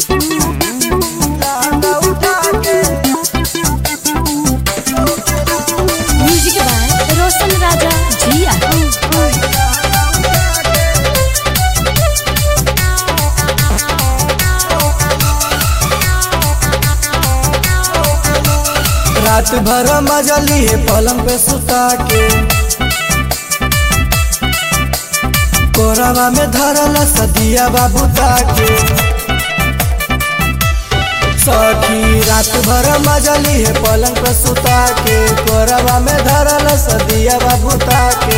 music by रोशन राजा जिया रात भर मजा लिए पलंग पे सुता के कोरावा में धरल सदिया बाबू ताके सखी रात भर मजा लिए पलंग पे सुता के कोरावा में धरल सदिया बाबू ताके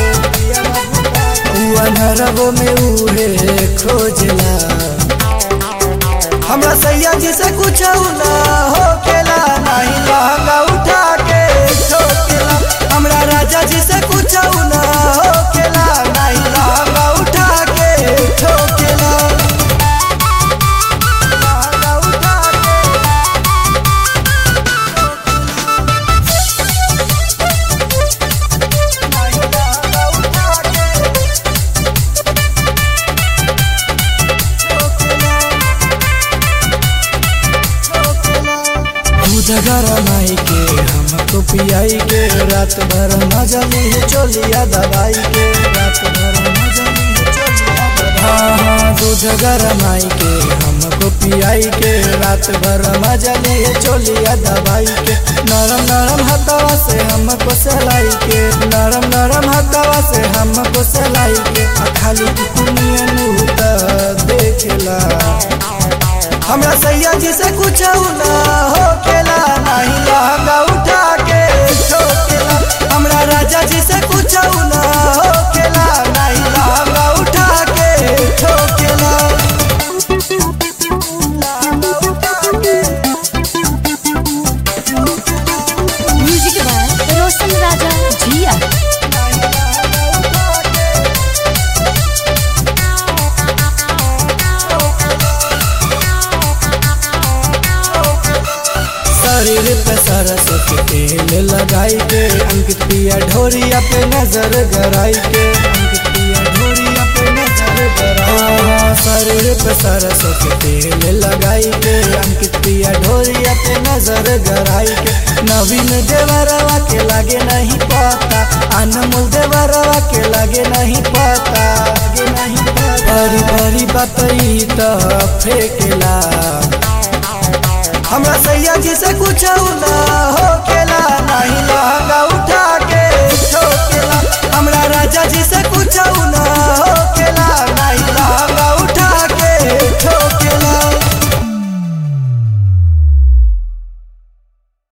अनहरबो में उहे खोजला हमरा सैया जी से कुछ ना होकेला नहीं लहंगा उठा के ठोकेला हमरा राजा जी से कुछ ना होकेला नहीं लहंगा उठा के ठोकेला लहंगा उठा के नहीं लहंगा उठा के दूध गरमाई के हमको पियाई के रात भर मजा ली चोलिया दवाई के रात भर मजा ली चोलिया दवाई हाँ हाँ दूध गरमाई के हमको पियाई के रात भर मजा ली चोलिया दवाई के नरम नरम हथवा से हमको सलाई के नरम नरम हथवा से हमको सलाई के आ खाली दुनिया नूता देखेला हमरा सैया जी से कुछ ना होकेला नहीं लहंगा उठा के ठोकेला हमरा राजा जी से कुछ ना होकेला नहीं लहंगा उठा के ठोकेला लहंगा उठा के म्यूजिक बाय रोशन राजा जिया शरीर पे सरसों के तेल लगाई के अंकित पिया ढोरिया पे नजर गराई के अंकित पिया ढोरिया पे नजर गराई शरीर पे सरसों के तेल लगाई के अंकित पिया ढोरिया पे नजर गराई के नवीन देवरवा के लागे नहीं पता अनमोल देवरवा के लागे नहीं पता लागे नहीं पता बड़ी बड़ी बात ई तो फेंकेला हमरा सैया जी से कुछ ना होकेला नहीं लहंगा उठा के ठोकेला हमरा राजा जी से कुछ ना